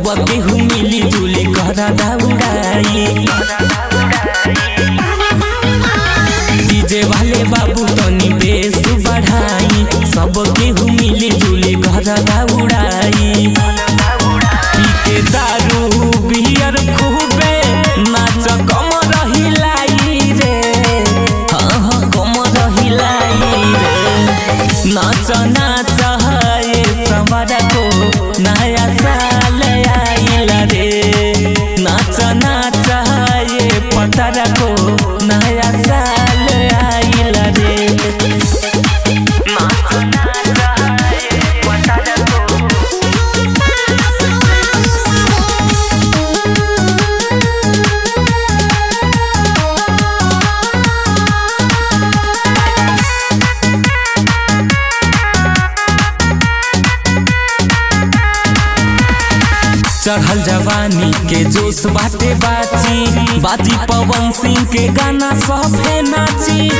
सब केहू मिली जुली कर दौड़ाई डीजे वाले बाबू तनी बेस बढ़ाई सब केहू मिली जुली कर दौड़ाई पी के दारू बियर खूबे नाच कम रहिलाई रे हाँ हाँ कम रहिलाई रे नाच नाच है सवार को नया साल आइल रे नाच नाच है पतर को नया साल आइल रे नाच नाच है पतर को चढ़ल जवानी के जोश बाटे बाची बाजी पवन सिंह के गाना सभे नाची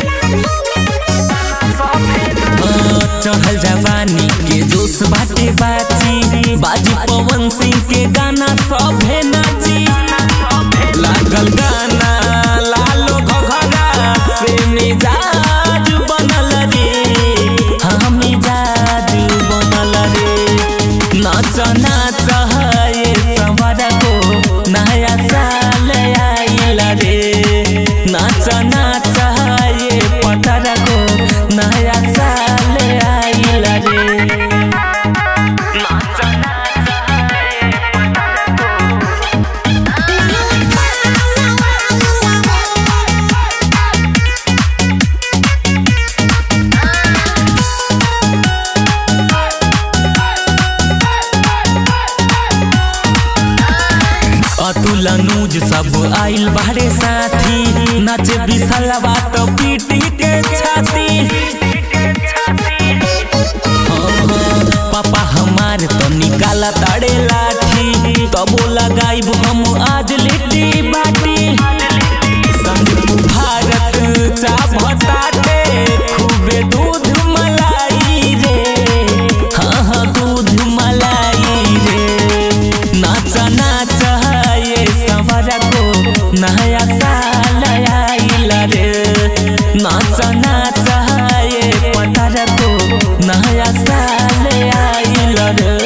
हाँ, चढ़ल जवानी के जोश बाटे बाची बाजी पवन सिंह के गाना सभे नाची लागल गाना लालो घघरा से मिजाज बनल रे हाँ मिजाज बनल रे नाच नाच है सवर को नया साल आइल रे नाच नाच है पतर को नया साल आइल रे नाच नाच है पतर को अतुल अनुज सब आइल बारे साथी नाचे बिसलवा तो पीटी के छाती हाँ, हाँ, पापा हमार तो निकाला ताड़े लाठी तबो लगाइब हम आज लिट्टी बाटी संग भारत चा भताटे खूबे दूध मलाई रे हाँ हाँ दूध मलाई रे नाच नाच ये सवर को नया साल आइल रे नाच नाच ये पतर को नया साल आइल रे